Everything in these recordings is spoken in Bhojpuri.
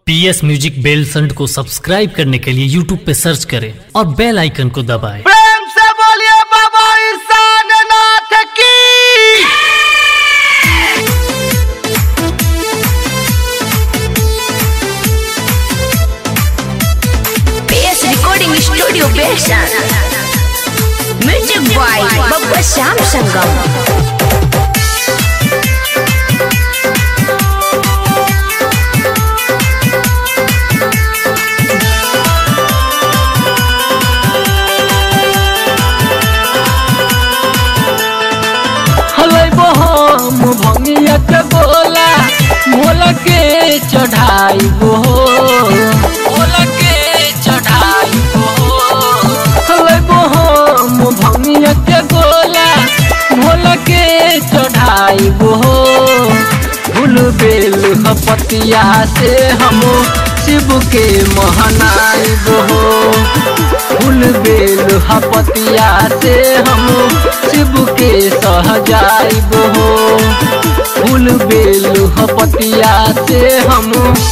पी एस म्यूजिक बेल फंड को सब्सक्राइब करने के लिए यूट्यूब पे सर्च करें और बेल आइकन को दबाएं। प्रेम से बोलिए बाबा ईशान नाथ की PS Recording Studio Besan Music by Babba Syam Sangam हलै बहम भंगिया के बोला मोला के चढ़ाई हो मोला के चढ़ाई हो हलै बहम भंगिया के बोला मोला के चढ़ाई हो फूल बेल हपतिया से हम शिव के महनाई हो फूल बेल हपतिया से हम शिव के सहजाइब हो फूल बेल हपतिया से हम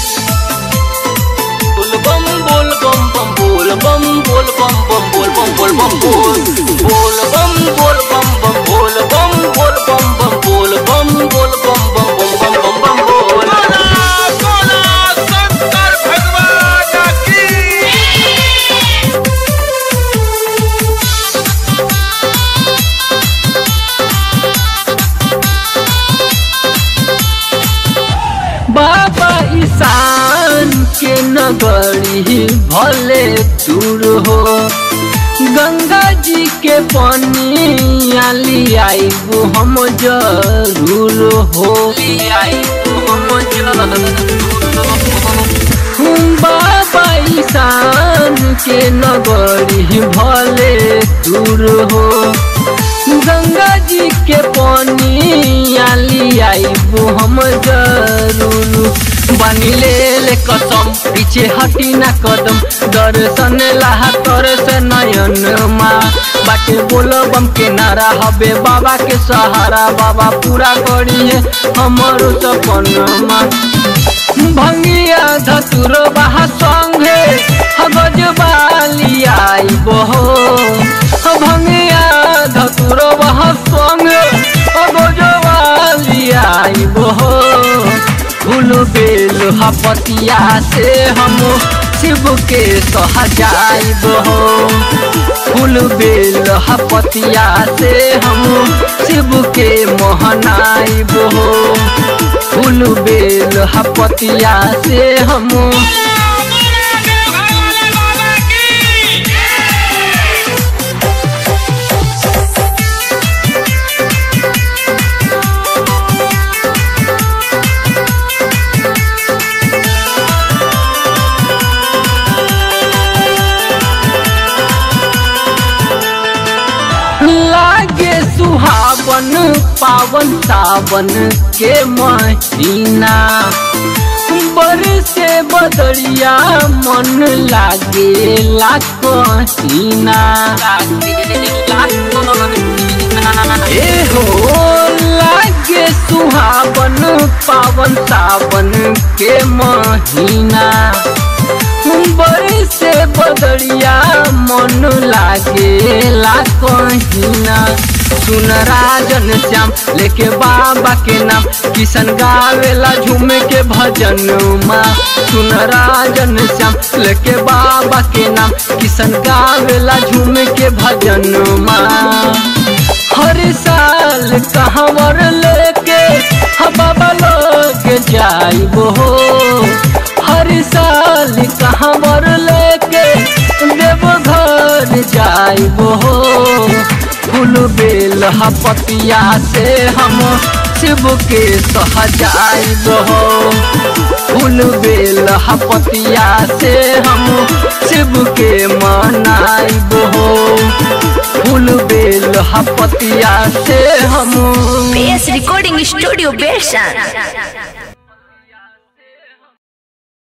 बोल बम बोल बम बम बोल बम बोल बम बम बोल बम बोल बम बोल बोल बम बोल बम बम बोल बम बोल बम बम बोल बम बोल बम बम बम बम बम बम बोल बोला बोला शंकर भगवान की बाबा ईशान के नगरी भले दूर हो गंगा जी के पानी आली आईबू हम जरूर हो हम जरूर हो बाबा ईशान के नगरी भले दूर हो गंगा जी के पानी आली आईबू हम जरूर बनी ले ले कसम पीछे हटी ना कदम दर्शन लाहा कर से नयन माँ बाटे बोलो बम के नारा हबे बाबा के सहारा बाबा पूरा करी है हमारो सपनमा भंगिया धतुर बाहा संगे हगज बाली आई बहो भंगिया धतुर बाहा संगे हगज बाली आई बहो फूल बेल हपतिया से हम शिव के सहजाइब हो फूल बेल हपतिया से हम शिव के मोहनाइब हो फूल बेल हपतिया से हम लागे सुहावन पावन सावन के महीना बरसे बदरिया मन लागे लाकहीना ए हो लागे सुहावन पावन सावन के महीना बरसे बदरिया मन लागे ला कहीना सुन राजन श्याम लेके बाबा के नाम किशन गावेला झूम के भजन माँ सुन राजन श्याम लेके बाबा के नाम किशन गावेला झूम के भजन माँ हर साल कहवर लेके हम बाबा लोग जाइब हो हर साल कहवर लेके देवघर जाइब हो फूल बेल हपतिया से हम शिव के सहजाइब हो फूल बेल हपतिया से हम शिव के मनाइब हो फूल बेल हपतिया से हम PS Recording Studio Besan